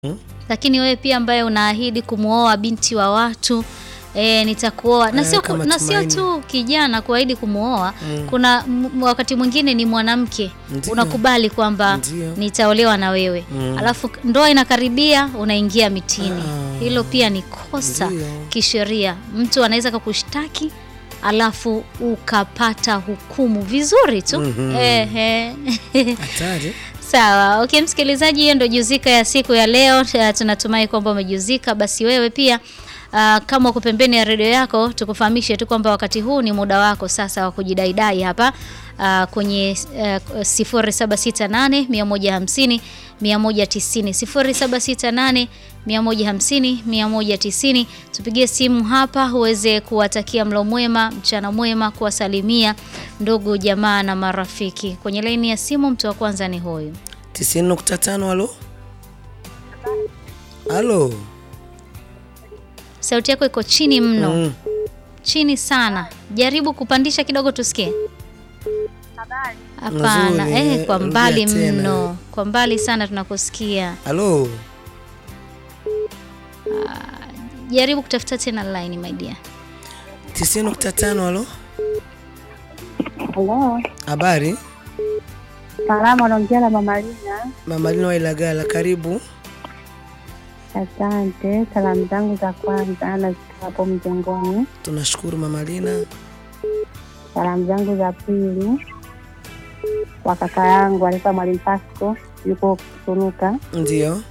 Hmm? Lakini wewe pia ambaye unaahidi kumwoa binti wa watu e, nitakuoa na Eh, sio kama na sio Tumaini. tu kijana kuahidi kumwoa Mm. kuna m- wakati mwingine ni mwanamke Ndiyo. unakubali kwamba Ndiyo. nitaolewa na wewe Mm. alafu ndoa inakaribia unaingia mitini Ah. hilo pia ni kosa Ndiyo. kisheria mtu anaweza kakushtaki alafu ukapata hukumu vizuri tu Mhm. Ehe. Hatari. Sawa, okay msikilizaji, hiyo ndio juzika ya siku ya leo. Ta- Tunatumai kwamba umejuzika. Basi wewe pia Uh, kama uko pembeni ya redio yako, tukufahamishe tu kwamba wakati huu ni muda wako sasa wa kujidaidai hapa uh, kwenye uh, 0768 150 190 0768 150 190. Tupigie simu hapa uweze kuwatakia mlo mwema, mchana mwema, kuwasalimia ndugu jamaa na marafiki. Kwenye laini ya simu, mtu wa kwanza ni huyu. 90.5 halo. Halo. Sauti yako iko chini mno, Mm. chini sana. Jaribu kupandisha kidogo tusikie. Hapana, Nzuri, eh, kwa rudia mbali tena. mno, kwa mbali sana tunakusikia. Halo. Jaribu kutafuta tena line my dear. 90.5 halo. Halo, Habari? salama, naongea na Mama Lina. Mama Lina wa Ilagala, karibu. Asante. Salamu zangu za kwanza nazitoa hapo mjengoni. Tunashukuru Mama Lina. Salamu zangu za pili kwa kaka yangu alikuwa Mwalimu Pasco, yuko Kusunuka. Ndio.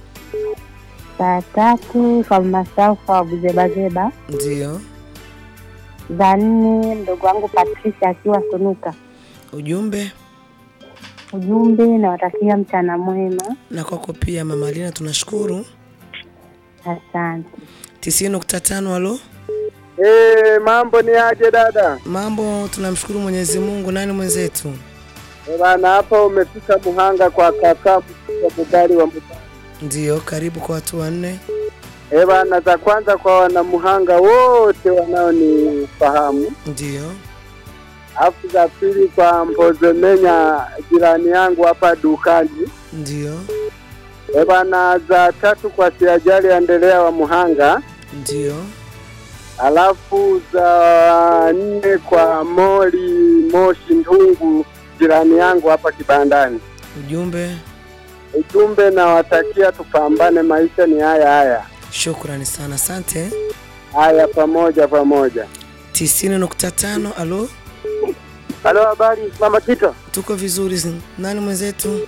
Za tatu kwa Mama Saufa wa Buzebazeba. Ndio. Za nne mdogo wangu Patricia akiwa Sunuka. Ujumbe Ujumbe, nawatakia mchana mwema. na kwako pia Mama Lina, tunashukuru. Asante. 90.5 halo. Eh, mambo ni aje dada? Mambo, tunamshukuru Mwenyezi Mungu. Nani mwenzetu? Eh, Bana, hapa umefika Muhanga kwa kaka wa Bugari wa Muhanga. Ndio, karibu kwa watu wanne. Eh, bana, za kwanza kwa wanamuhanga wote wanaonifahamu, Ndio. alafu za pili kwa Mbozemenya jirani yangu hapa dukani. Ndio. Eh, bana, za tatu kwa Siajali Endelea wa Muhanga, Ndio. alafu za nne kwa Moli Moshi Ndungu jirani yangu hapa kibandani. Ujumbe, Ujumbe nawatakia tupambane, maisha ni haya haya shukrani sana, asante. haya, pamoja pamoja. 90.5 halo. Halo, habari mama Tito, Tuko vizuri. Nani mwenzetu?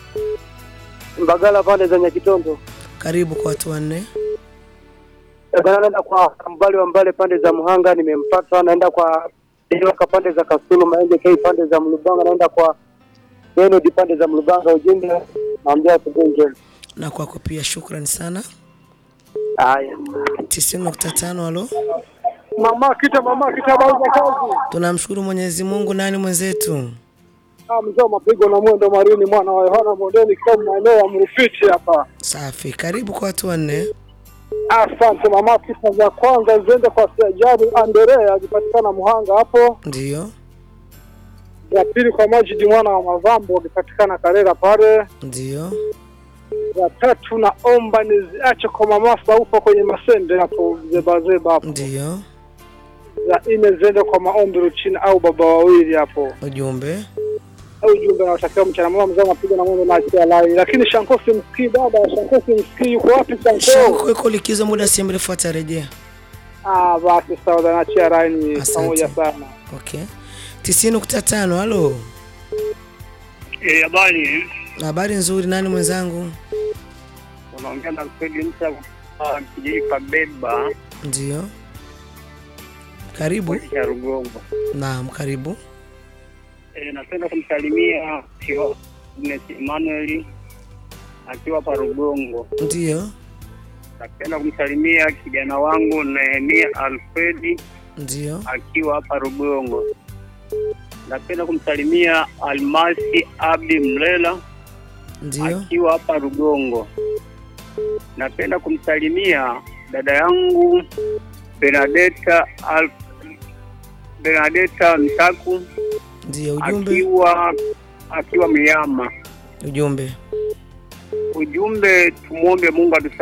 Mbagala pande za Nyakitonto. Karibu kwa watu wanne. Bana, naenda kwa mbali wa mbale pande za Muhanga, nimempata. Naenda kwa Iloka pande za Kasulu, Maenge K pande za Mlubanga, naenda kwa Benedi pande za Mlubanga. Ujumbe naambia asubuhi njema. Na kwako pia shukrani sana. Haya, 90.5 halo. mama Kita, mama Kita, habari za kazi? Tunamshukuru Mwenyezi Mungu. Nani mwenzetu? Ah, mzee wa mapigo na mwendo marini, mwana wa Yohana Mondeni, kwa maeneo ya Mrufiti hapa. Safi. Karibu kwa watu wanne. Asante mama. Sifa za kwanza ziende kwa Sajari Anderea akipatikana Muhanga hapo. Ndio. Za pili kwa Majidi mwana wa Mavambo akipatikana Karera pale. Ndio. Za tatu naomba niziache kwa mama Saufa kwenye Masende hapo Zebazeba hapo. Ndio. Za nne ziende kwa maombi Ruchini au baba wawili hapo. Ujumbe. Au jumbe nawatakia mchana mwema, mzee mapigo na mwendo na akia lai. Lakini Shanko simsikii dada, Shanko simsikii, yuko wapi Shanko? Shanko iko likizo muda si mrefu atarejea. Ah, basi sawa, naachia laini Asante. pamoja sana. Okay. 90.5 halo. Eh, habari. Habari nzuri. Nani mwenzangu? Unaongea na Alfred Msa wa kijiji Kabeba Ndio. Karibu. ya Rugongo. Naam, karibu. Eh, napenda kumsalimia Kio- Agnes Emmanuel akiwa hapa Rugongo. Ndio. Napenda kumsalimia kijana wangu Nehemia Alfredi Ndio. akiwa hapa Rugongo. Napenda kumsalimia Almasi Abdi Mlela Ndio. akiwa hapa Rugongo. Napenda kumsalimia dada yangu Benadeta Al Benadeta Mtaku Ndio ujumbe. akiwa akiwa Miyama. Ujumbe. ujumbe tumwombe Mungu atusaidie